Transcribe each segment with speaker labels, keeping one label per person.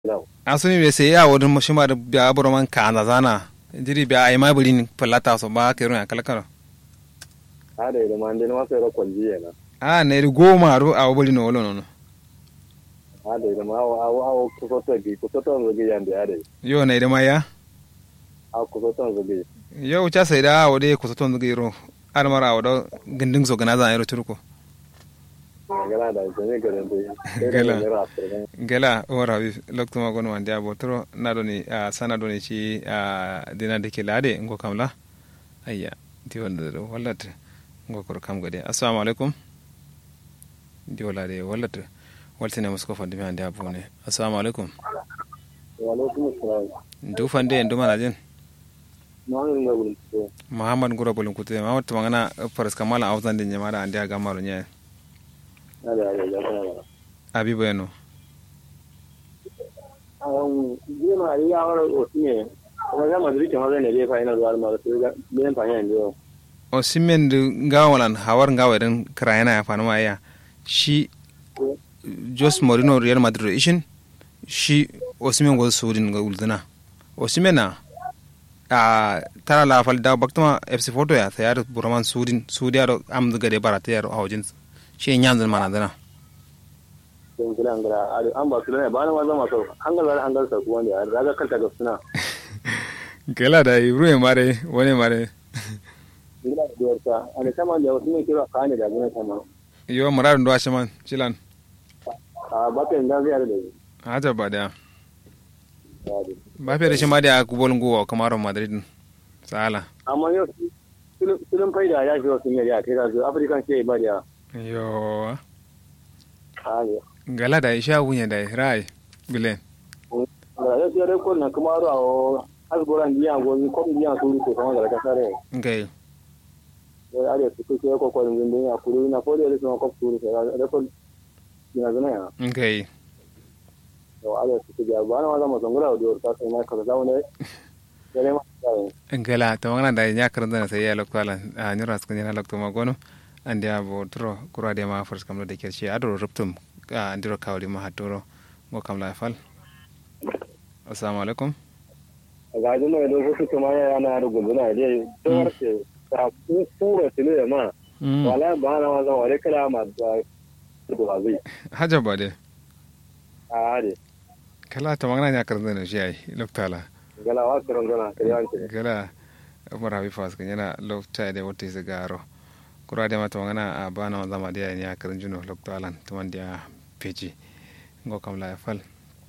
Speaker 1: asuni be se ya wodun shima da biya boro man ka na zana jiri biya ai mai bulin falata so ba ke ruya kala kala
Speaker 2: ada da man den ma sai ro kolji yana
Speaker 1: a ne ri goma ro a wobuli no wolo no
Speaker 2: ada da ma awo awo awo ku so to gi ku so to zo gi yande ada
Speaker 1: yo ne da maya
Speaker 2: a ku so to zo gi
Speaker 1: yo cha sai da wode ku so ton ro ar mara wodo gindin so gana zan yaro turko
Speaker 2: gala da jami garin da
Speaker 1: Gala. gela ora wi lokto ma gono wande abo tro na do ni a sana do ni ci a dina de ke lade ngo kamla ayya di wonde do wallata ngo kor kam gade assalamu alaikum di wala de wallata waltine musko fande mi hande abo ne assalamu alaikum
Speaker 2: wa alaikum assalam
Speaker 1: ndu fande en dumana jen
Speaker 2: ma ngi ngul ko
Speaker 1: muhammad ngura bolin kutte muhammad to mangana faras kamala awzande nyamara ande aga maro nya
Speaker 2: ada ada ya kana
Speaker 1: abibo eno
Speaker 2: um je ma ri ya wara o tiye kuma ga madri ke ma ne le fa ina zuwa ma su ga ben fa yan dio
Speaker 1: o simmen du ngawalan hawar ngawaren krayana ya fanuma ya shi jos morino real madrid ishin shi osimen go sudin ga ulduna osimen na a tara la fal da baktama fc photo ya sayar buraman sudin sudiya do am daga de barata ya hawjin shi nyanzan mana dana
Speaker 2: don kila ngara ada an ba su ne ba na ma zama so an ga an ga sa ku wanda ya raga kanta ga suna
Speaker 1: gela da ibru mare wani mare
Speaker 2: ila da yarta ana sama da wasu ne kira ka ne da gina sama
Speaker 1: yo marar ndo ashaman chilan
Speaker 2: a bakin da zai da
Speaker 1: haja ba da
Speaker 2: ya
Speaker 1: ba fe da shi ma da kubol nguwa kamar madrid sala
Speaker 2: amma yau filin faida ya fi wasu yari a kai da su afirkan ce ba da
Speaker 1: yo
Speaker 2: hali
Speaker 1: gala da isha wunya da rai bilen
Speaker 2: da ya fiye rekod na kuma aro a asgoran biya gozi ko biya su rufe kuma da kasar rai
Speaker 1: ngai
Speaker 2: ya are su kuke ko ko din ya kuru na ko da su ko su rufe rekod ina zana ya
Speaker 1: ngai
Speaker 2: to are su kuke ba na wala mo zangura da ta sai na ka zaune ya ne ma
Speaker 1: ngala to ngana da nya karanta na sai ya lokala a nyura skun yana lokto magono andi abo tro kura de ma fors kamlo de kerchi adro ruptum a andiro kawli ma hatoro go kam la fal assalamu alaikum
Speaker 2: ga jin mai lokacin kuma yana da guduna dai to harce ta kura tile ma
Speaker 1: Mm.
Speaker 2: wala ba na wala wala kala ma da da zai
Speaker 1: haja ba de
Speaker 2: a are
Speaker 1: kala to ngana nya karanta na shi ai loktala
Speaker 2: gala wa karon gana kare wanke
Speaker 1: gala umar habi fas kan yana lokta de wote se garo kura de ma to ngana a bana zama de nya karan juno loktalan to man dia peji go kam la fal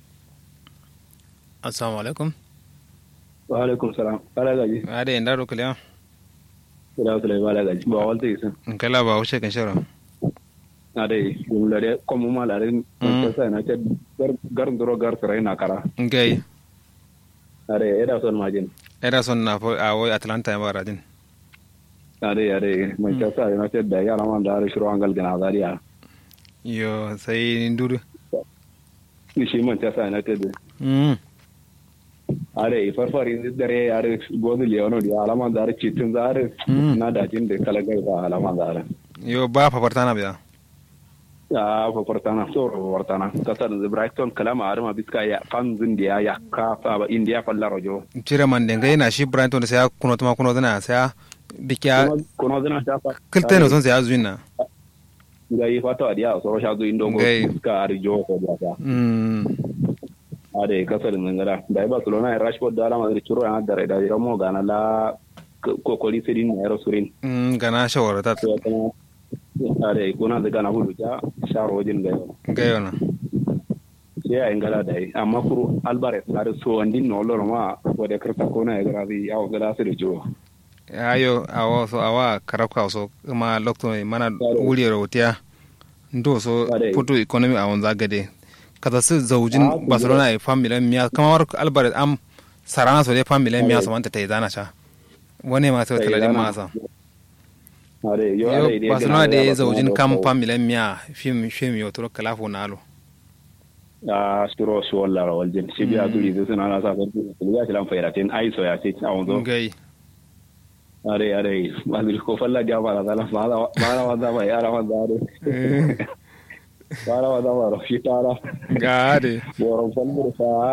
Speaker 1: assalamu alaikum
Speaker 3: wa alaikum salam ala gaji
Speaker 1: ade ndaro kala
Speaker 3: ila sulai ba ala gaji ba walta isin
Speaker 1: kala ba wuce kan shara
Speaker 3: na dai dum lare comme ma lare ko sai na ce gar gar duro gar sare na kara
Speaker 1: ngai
Speaker 3: are eda son majin
Speaker 1: era son na fo a woy atlanta ya baradin
Speaker 3: are are mai ta sai na ce da yara man da are shiro angal gana zariya
Speaker 1: yo sai nduru
Speaker 3: ni shi man ta sai na ce da
Speaker 1: mm
Speaker 3: are farfari dare are gozu leono di alama da are citin da are
Speaker 1: Mm.
Speaker 3: na da jin da kala gai da alama da are
Speaker 1: yo ba papartana biya
Speaker 3: ya fafartana so fafartana kasar da brighton kalama arma biska ya fanzin da ya ya ka fa ba india falla rojo
Speaker 1: cire man de ngai na shi brighton sai ya kuno tuma kuno tana sai ya bikiya
Speaker 3: kono zina ta fa
Speaker 1: kilteno son sai ya zuina
Speaker 3: ga yi fata a diya soro sha zo indo go
Speaker 1: Ngai.
Speaker 3: ka arjo ko da ta
Speaker 1: mm
Speaker 3: ade kasar ngara da barcelona e rashford da alama da kiro ya da da romo ga na la ko ko li sedin ne ro surin
Speaker 1: mm gana shawara ta
Speaker 3: to kana ade kuna da gana hulu ja sharo jin ga
Speaker 1: ngai ona
Speaker 3: sai ai ngala da amma kuru alvarez har so andin no loro ma wode karta kona e gara bi yawo gara su da jiwo
Speaker 1: ayo awo so awa karabka so kuma lokto mana wuri rotiya ndo so
Speaker 3: Ade.
Speaker 1: puto economy a wanza gade kaza su zaujin
Speaker 3: Ah,
Speaker 1: barcelona e familia miya kamar albaret am sarana so de familia miya
Speaker 3: Ade.
Speaker 1: so manta ta zana cha wani ma sai
Speaker 3: Ta
Speaker 1: talade
Speaker 3: zana.
Speaker 1: masa
Speaker 3: ade yo
Speaker 1: yo
Speaker 3: ade dai
Speaker 1: barcelona
Speaker 3: gana
Speaker 1: de
Speaker 3: ya
Speaker 1: zaujin
Speaker 3: Barcelona
Speaker 1: kam
Speaker 3: ko-
Speaker 1: familia miya film film yo toro kalafo nalo
Speaker 3: a stro so wala ro waljin shi biya turi da suna na sa ko ya tilan fairatin ai so ya ce a wanzo
Speaker 1: ngai
Speaker 3: are are madrid ko falla dia mala dala mala mala wanda ba yara wanda are bara wa zama rafi tara
Speaker 1: ga de
Speaker 3: boron falmur sa